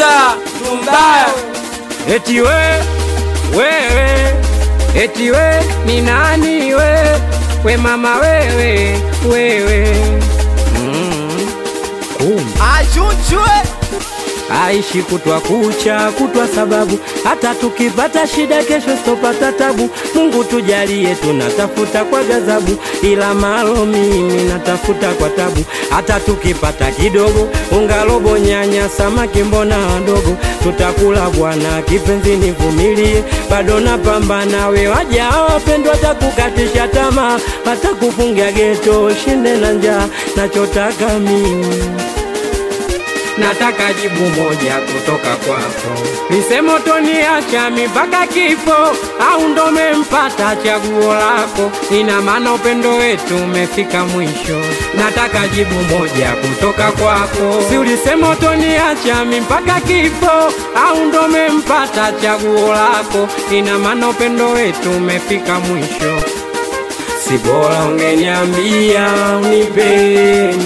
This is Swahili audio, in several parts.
producer tumbaya Eti we wewe, eti we ni nani we, we mama wewe wewe, mm. Kumbe achunchwe aishi kutwa kucha kutwa, sababu hata tukipata shida kesho sitopata tabu. Mungu tujalie, tunatafuta kwa ghadhabu, ila malo mimi natafuta kwa tabu. Hata tukipata kidogo, unga robo, nyanya, samaki, mbona wadogo, tutakula bwana. Kipenzi nivumilie, bado napambana. We waja wapendwa, takukatisha tamaa, hata kufungia geto, shinde na njaa. Nachotaka mimi nataka jibu moja kutoka kwako, nisemo toniacha mpaka kifo au ndo mempata chaguo lako? Ina maana upendo wetu umefika mwisho. Nataka jibu moja kutoka kwako, si ulisema toniacha mpaka kifo au ndo mempata chaguo lako? Ina maana upendo wetu umefika mwisho. Si bora ungeniambia unipeni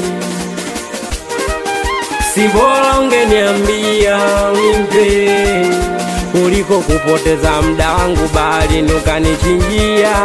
si bora ungeniambia unimpeni kuliko kupoteza muda wangu bali nukanichinjia.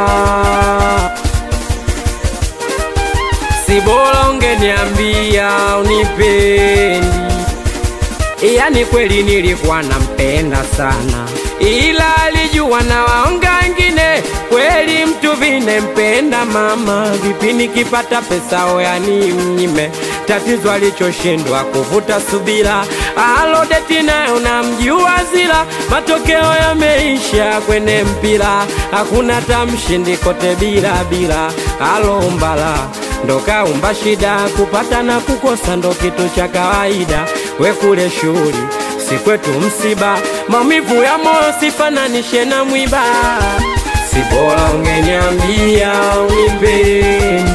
Si bora ungeniambia unipendi, yani kweli nilikuwa nampenda sana, ila alijua na waonga wengine. Kweli mtu vine mpenda mama, vipi nikipata pesa oyani mnyime tatizo alichoshindwa kuvuta subira, alodeti nayo namjua zila, matokeo yameisha kwenye mpira, hakuna tamshindi kote bila bila, alombala ndo kaumba shida, kupata na kukosa ndo kitu cha kawaida, we kule shughuli si kwetu msiba, maumivu ya moyo sifananishe na mwiba, si bora ungeniambia unimpeni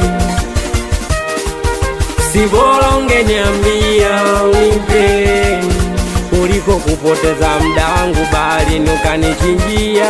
si bora ungeniambia unimpeni kuliko kupoteza muda wangu bali nukanichinjia.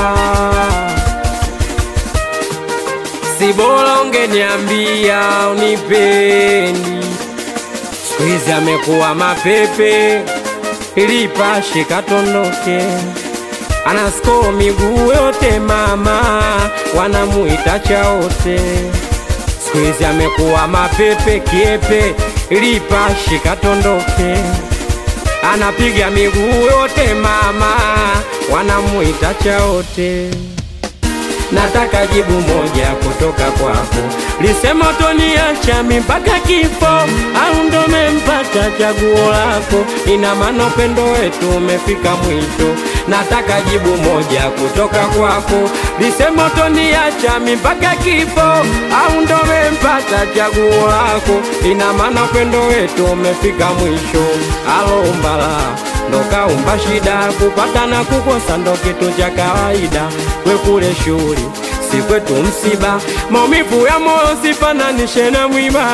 Si bora ungeniambia unipendi, siku hizi amekuwa mapepe, ilipashe katondoke anasko miguu yote mama, wanamuita chaote siku hizi amekuwa mapepe kiepe, lipashi katondoke, anapiga miguu yote mama, wanamuita chaote. Nataka jibu moja kutoka kwako, lisema toniacha mpaka kifo au ndo mempata chaguo lako? Ina maana upendo wetu umefika mwisho. Nataka jibu moja kutoka kwako, lisema toniacha mpaka kifo au ndo mempata chaguo lako? Ina maana upendo wetu umefika mwisho. Alombala ndo kaumba shida, kupata na kukosa ndo kitu cha kawaida. We kule shughuli si kwetu msiba, maumivu ya moyo sifananishe na mwiba.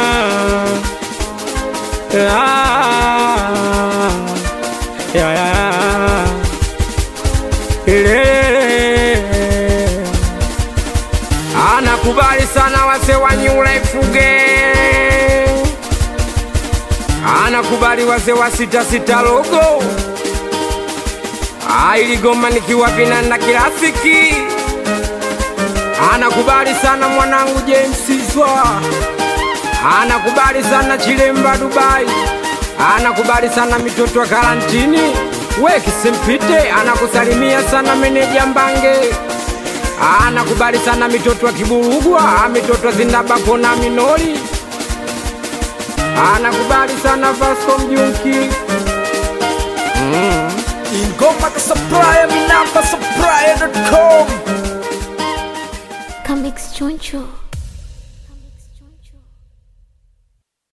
Ah, ya, ya, ya. Ile. Anakubali sana wase wa New Life Fuge, anakubali wase wa sita sita logo ailigoma nikiwa vinanda kirafiki anakubali sana mwanangu James Zwa, anakubali sana Chilemba Dubai, anakubali sana mitoto wa karantini we Kisempite, anakusalimia sana meneja Mbange, anakubali sana mitoto wa Kiburugwa, mitoto wa Zindabako na Minori, anakubali sana Vasco Mjunki mm. ingoma kasupplier minamba supplier.com Comics Choncho.